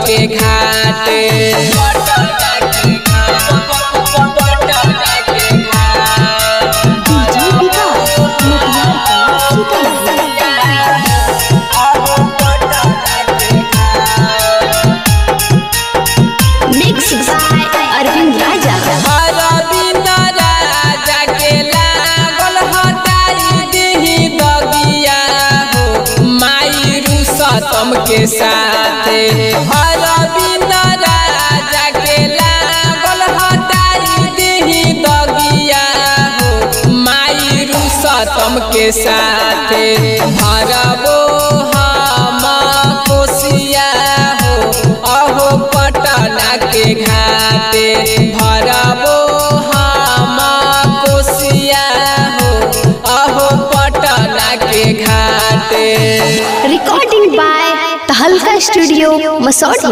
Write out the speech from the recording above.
के घाटे डीजे विकास मोतिहारी कला सीतामढ़ी मिक्स बाय अरविंद राजा अरविंद राजा के लागल हटाई देही दगिया हो माई रुसतम के साथे अरविंद राजा के लागल हटाई देही दगिया हो माई रुसतम के साथे भरबो हम कोसिया हो अहो पटना के घाटे भरबो हम कोसिया हो अहो पटना के घाटे recording by Tahalka studio Masaurhi